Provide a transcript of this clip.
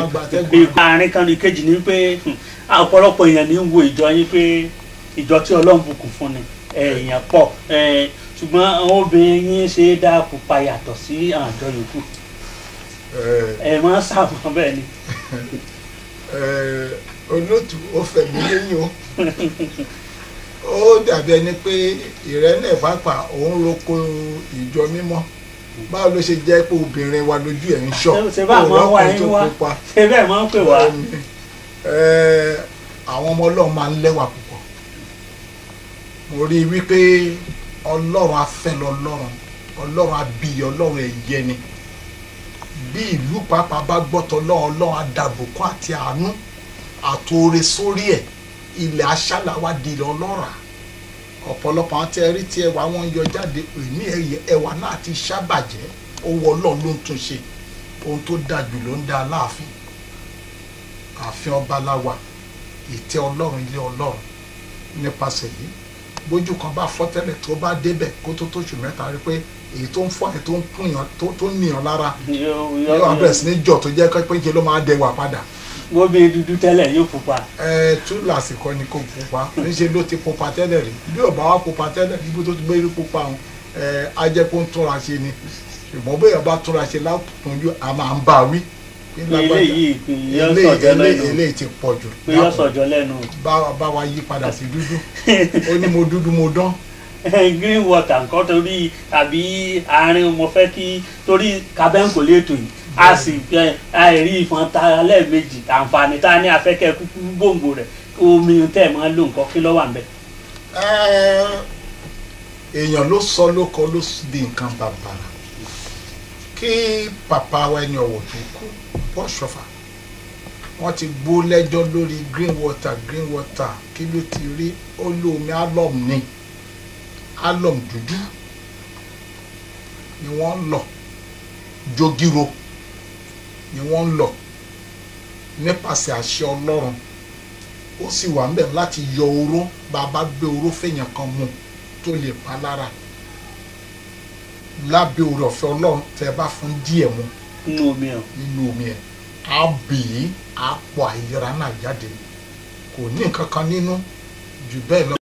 máa gba atẹ́gùn àgbà. àárín kan ní kejì ni pé hmm, ọ̀pọ̀lọpọ̀ èèyàn ní ń wo ìjọ yín pé ìjọ tí ọlọ́run bùkún fún ni ẹ, èèyàn pọ̀ ẹ, ṣùgbọ́n àwọn obìnrin yín ṣe é dá pupa yàtọ̀ sí àwọn àjọ yòókù Ẹ, ẹ máa ń sàmọ́ bẹ́ẹ̀ ni ẹ, olótù ó fẹ̀mí lẹ́yìn o ó dàbí ẹni pé ìrẹ́lẹ̀ pàápàá òun roko ìjọ mímọ́ báwo ló ṣe jẹ́ pé obìnrin wa lójú ẹ̀ ń ṣọ́ Ṣé- ṣé bá àwọn Òun wá lọ́kùnrin yín tó wá pupa. ṣe bẹ́ẹ̀ máa ń pè wá Bẹ́ẹ̀ni. Ẹ, àwọn ọmọ ọlọ́run máa ń lẹ́wà púpọ̀ mo rí i wípé ọlọ́run afẹ́ lọ́lọ́run ọlọ́run abiyẹ ọlọ́run ẹ̀yẹ ni bí ìlú pàápàá bá gbọ́tọ̀ ọlọ́run ọlọ́run adàbùkún àti àánú àtòrè sórí ẹ̀ ilẹ̀ aṣáláwá di ilẹ̀ ọlọ́rà ọ̀pọ̀lọpọ̀ àwọn tí ẹ rí tí ẹwà wọn yọ jáde èmi ẹ̀yẹ ẹwà náà ti ṣàbàjẹ́ owó ọlọ́run ló ń tún ṣe ohun tó dáa jù ló ń dá aláàfin ààfin ọba láwà ìtẹ́ ọlọ́run ilé ọlọ́run nípasẹ̀ yìí bójú kan bá fọ́ tẹ́lẹ̀ tó bá débẹ̀ kó tó tóṣù mẹ́ta rí pé èyí tó ń fọ́ ẹ̀ tó ń kún yàn tó tó ń nìyàn lára yóò wá bẹ̀rẹ̀ sí ní jọ̀ tó jẹ́ pé ṣe ló máa dẹwà padà wọ́n bí dúdú tẹ́lẹ̀ yóò pupa ẹ tú lásìkò ni kò pupa níṣẹ́ ló ti pupa tẹ́lẹ̀ rí bí ò bá wá pupa tẹ́lẹ̀ níbi tó ti gbé rí pupa òun ẹ á jẹ́ kó ń túnra ṣe ni ṣùgbọ́n bóyá bá túnra ṣe látúnjú a máa ń bá a wí. pé lágbájá, eléyìí yọ eléyìí sọ̀jọ́ eléyìí lẹ́nu eléyìí ti pọ̀ jù pé yọ sọ̀jọ́ lẹ́nu bá bá wa yí padà sí dúdú ó ní mo dúdú mo dán green water nǹkan torí àbí àárín mo fẹ́ kí torí kabẹ́ǹkò létò yìí a sì ẹ, àìrí ìfọn ta lẹ́ẹ̀mejì àǹfààní tá a ní afẹ́kẹ́ kúkú gbòǹgbò rẹ̀ omi tẹ̀ máa ń lò nǹkan kí ló wà ń bẹ̀. Ẹ́, èèyàn ló sọ ló kọ ló di nǹkan bàbàrà kí pàpà wa ẹni ọ̀wọ̀ tó kú bọ́ ṣọfà wọ́n ti gbó lẹ́jọ́ lórí green water green water kí ló ti rí ó lómi alum ni alum dúdú ni wọ́n ń lọ jogiro ni wọ́n ń lọ nípasẹ̀ àṣẹ ọlọ́run ó sì wà ń bẹ̀ láti yọ oró bá a bá gbé oró fèèyàn kan mu tó lè pa lára lábẹ́ oore ọ̀fẹ́ ọlọ́run tẹ́ ẹ bá fún díẹ̀ mu nínú omi ọ̀ nínú omi ẹ̀ á bì í á pọ̀ àìlera náà jáde kò ní nǹkan kan nínú jù bẹ́ẹ̀ lọ.